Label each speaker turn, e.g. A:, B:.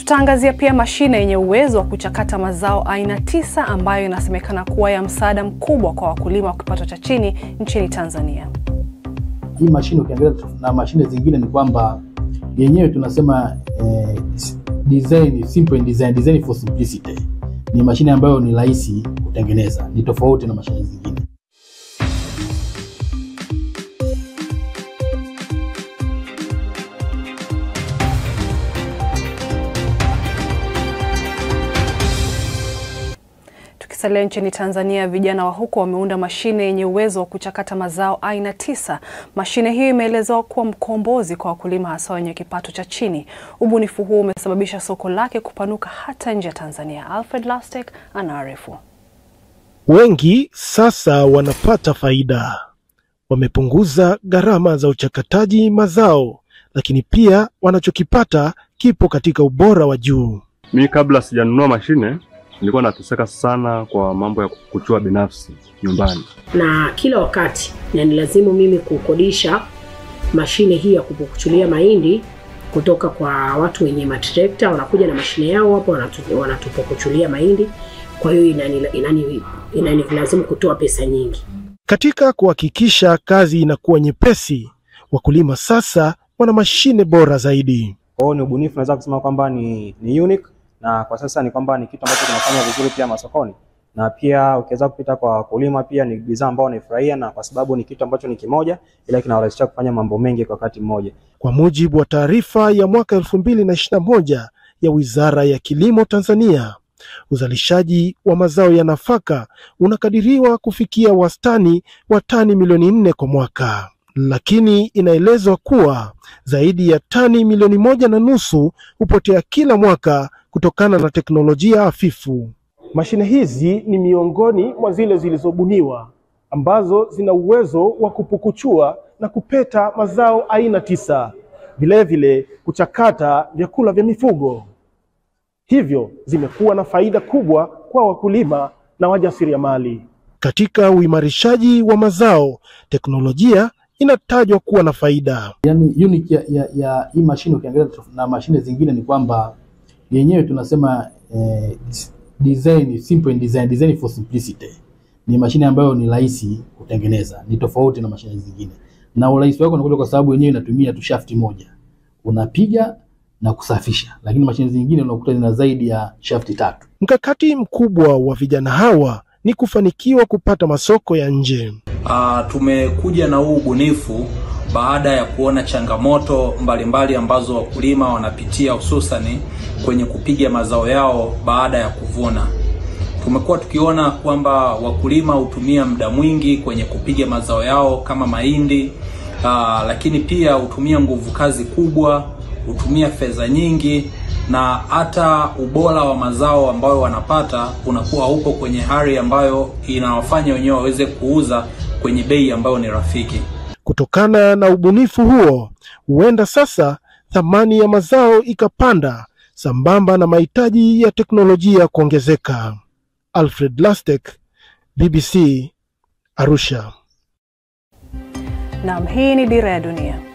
A: Tutaangazia pia mashine yenye uwezo wa kuchakata mazao aina tisa ambayo inasemekana kuwa ya msaada mkubwa kwa wakulima wa kipato cha chini nchini Tanzania.
B: Hii mashine ukiangalia na mashine zingine ni kwamba yenyewe tunasema eh, design, simple design, design for simplicity. Ni mashine ambayo ni rahisi kutengeneza, ni tofauti na mashine zingine.
A: Tukisalia nchini Tanzania, vijana wa huko wameunda mashine yenye uwezo wa kuchakata mazao aina tisa. Mashine hiyo imeelezewa kuwa mkombozi kwa wakulima hasa wenye kipato cha chini. Ubunifu huo umesababisha soko lake kupanuka hata nje ya Tanzania. Alfred Lastek anaarifu.
C: Wengi sasa wanapata faida, wamepunguza gharama za uchakataji mazao, lakini pia wanachokipata kipo katika ubora wa juu.
D: Mi kabla sijanunua mashine nilikuwa nateseka sana kwa mambo ya kuchua binafsi nyumbani,
E: na kila wakati na ni lazimu mimi kukodisha mashine hii ya kupukuchulia mahindi kutoka kwa watu wenye matrekta, wanakuja na mashine yao hapo wanatu- wanatupukuchulia mahindi. Kwa hiyo inani, inani, inani lazimu kutoa pesa nyingi.
C: Katika kuhakikisha kazi inakuwa nyepesi, wakulima sasa wana mashine bora zaidi.
F: Kwa hiyo ni ubunifu, naweza kusema kwamba ni, ni unique na kwa sasa ni kwamba ni kitu ambacho kinafanya vizuri pia masokoni, na pia ukiweza kupita kwa wakulima, pia ni bidhaa ambao wanaifurahia, na kwa sababu ni kitu ambacho ni kimoja, ila kinawarahisisha kufanya mambo mengi kwa wakati mmoja.
C: Kwa mujibu wa taarifa ya mwaka 2021 ya Wizara ya Kilimo Tanzania, uzalishaji wa mazao ya nafaka unakadiriwa kufikia wastani wa tani milioni nne kwa mwaka, lakini inaelezwa kuwa zaidi ya tani milioni moja na nusu hupotea kila mwaka kutokana na teknolojia hafifu.
G: Mashine hizi ni miongoni mwa zile zilizobuniwa ambazo zina uwezo wa kupukuchua na kupeta mazao aina tisa, vilevile kuchakata vyakula vya mifugo. Hivyo zimekuwa na faida kubwa kwa wakulima na wajasiriamali.
C: Katika uimarishaji wa mazao, teknolojia inatajwa kuwa na faida.
B: Yani unique ya, ya, ya hii mashine ukiangalia na mashine zingine ni kwamba yenyewe tunasema eh, design, simple design, design for simplicity. Ni mashine ambayo ni rahisi kutengeneza, ni tofauti na mashine zingine, na urahisi wake unakuja kwa sababu yenyewe inatumia tu shafti moja, unapiga na kusafisha, lakini mashine zingine unakuta zina zaidi ya shafti tatu.
C: Mkakati mkubwa wa vijana hawa ni kufanikiwa kupata masoko ya nje.
H: Uh, tumekuja na huu ubunifu baada ya kuona changamoto mbalimbali mbali ambazo wakulima wanapitia hususani kwenye kupiga mazao yao baada ya kuvuna. Tumekuwa tukiona kwamba wakulima hutumia muda mwingi kwenye kupiga mazao yao kama mahindi, uh, lakini pia hutumia nguvu kazi kubwa, hutumia fedha nyingi na hata ubora wa mazao ambayo wanapata unakuwa upo kwenye hali ambayo inawafanya wenyewe waweze kuuza kwenye bei ambayo ni rafiki.
C: Kutokana na ubunifu huo, huenda sasa thamani ya mazao ikapanda sambamba na mahitaji ya teknolojia kuongezeka. Alfred Lastek, BBC, Arusha.
A: Naam, hii ni Dira ya Dunia.